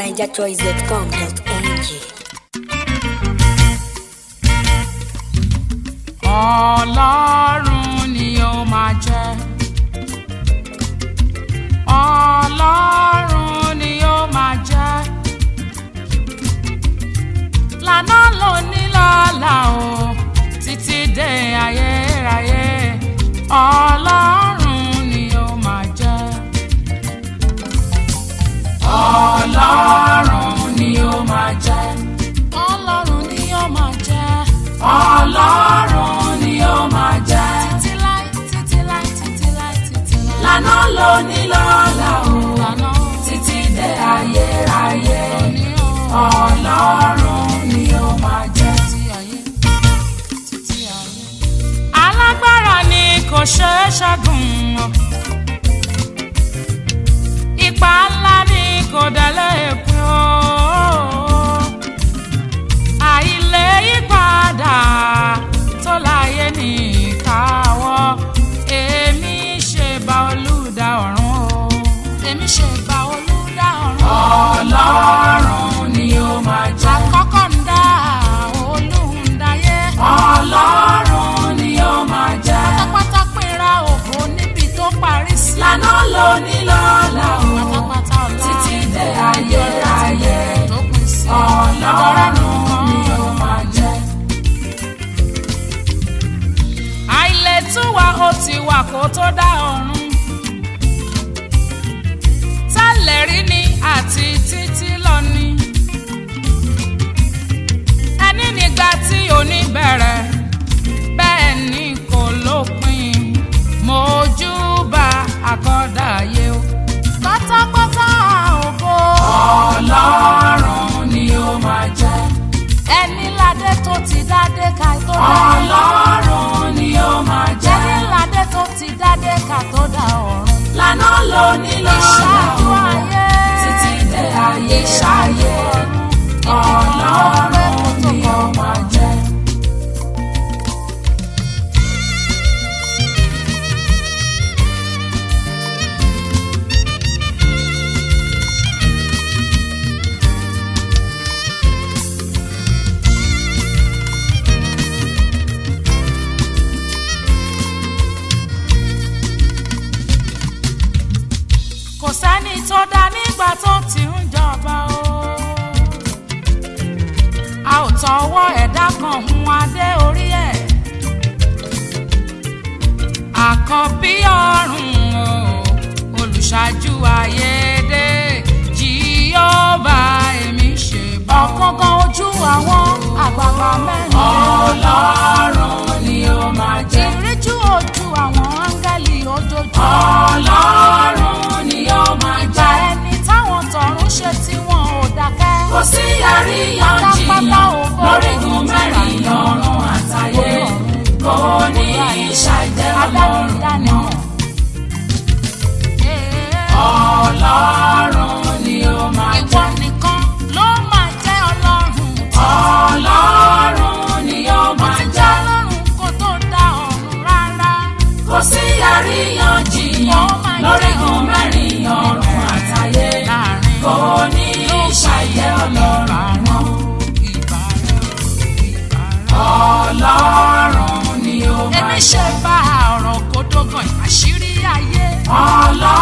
nigerchoice.com.ng. ọlọ́run ni ó máa jẹ́ ọlọ́run ni ó máa jẹ́ lànà lóní lọ́la o títí dé ayérayé ọlọ́run ni ó máa jẹ́ ọlọ́run ni ó máa jẹ́ ọlọ́run ni ó máa jẹ́ ọlọ́run ni ó máa jẹ́ títí láì títí láì títí láì títí láì lànà lóní lọ́la o lànà títí dé ayérayé ọlọ́run ni ó máa jẹ́ títí ayé títí ayé. alágbára ni kò ṣeé ṣẹ́gun o ipa ńlá ni kò délé pín o àìlè yípadà tó láyé ní ìkáwọ́ èmi ṣe bá olùdá ọ̀run o èmi ṣe bá olùdá ọ̀run. ọlọ́run ni ó máa jẹ́. àkọ́kọ́ ń dá olùdáyé. ọlọ́run ni ó máa jẹ́. pátápátá pínra ògo níbi tó parí sí. lànà lóní lọ́la o. pátápátá ọ̀la títí dé ayérayé. tó pín sí. ọlọ́run ni ó máa jẹ́. àìlètúwà ó ti wà kó tó dá ọ̀run tẹ́lẹ̀ rí ni àti títí lọ ni ẹni nígbà tí òní bẹ̀rẹ̀ bẹ́ẹ̀ ni kò lópin mojúbà àkọ́dàyé o pátápátá ògo ọlọ́run ni ó máa jẹ́ ẹni ládé tó ti dádé ká tó dá ọlọ́run ni ó máa jẹ́ ẹni ládé tó ti dádé ká tó dá ọ̀run lànà lóní lọ́la o títí dé ayé ṣayé ọlọ́run ni ó máa jẹ́. kò sẹ́ni tó dá nígbà tó ti ń jọba o. a ò tọwọ́ ẹ̀dá kan hun adé orí ẹ̀. àkọ́bí ọ̀run o olùṣáájú ayédè jíọ́bà èmi ṣe bá. ọ̀kángán ojú àwọn àgbààgbà mẹ́rin. ọlọ́run ni ó máa jẹ́. ìríjú ojú àwọn áńgẹ́lì ojoojúmọ́. ọlọ́run ni ó máa jẹ́. ìgbà ẹni táwọn tọ̀run ṣe tí wọn ò dákẹ́. kò sí àríyànjiyàn lórígun mẹ́rin ọ̀run àtayé kò ní ìṣàjẹ́ ọlọ́run náà. ọlọ́run ni ó máa jẹ́. ìwọ nìkan ló máa jẹ́ ọlọ́run. ọlọ́run ni ó máa jẹ́. ọlọ́run kò tó dá ọ̀run rárá. kò sí àríyànjiyàn lórígun mẹ́rin ọ̀run àtayé kò ní ìṣàjẹ́ ọlọ́run náà. ọlọ́run ni ó máa jẹ́. èmi ṣe bá ọ̀rọ̀ kó dógàn àṣírí ayé. ọlọ́run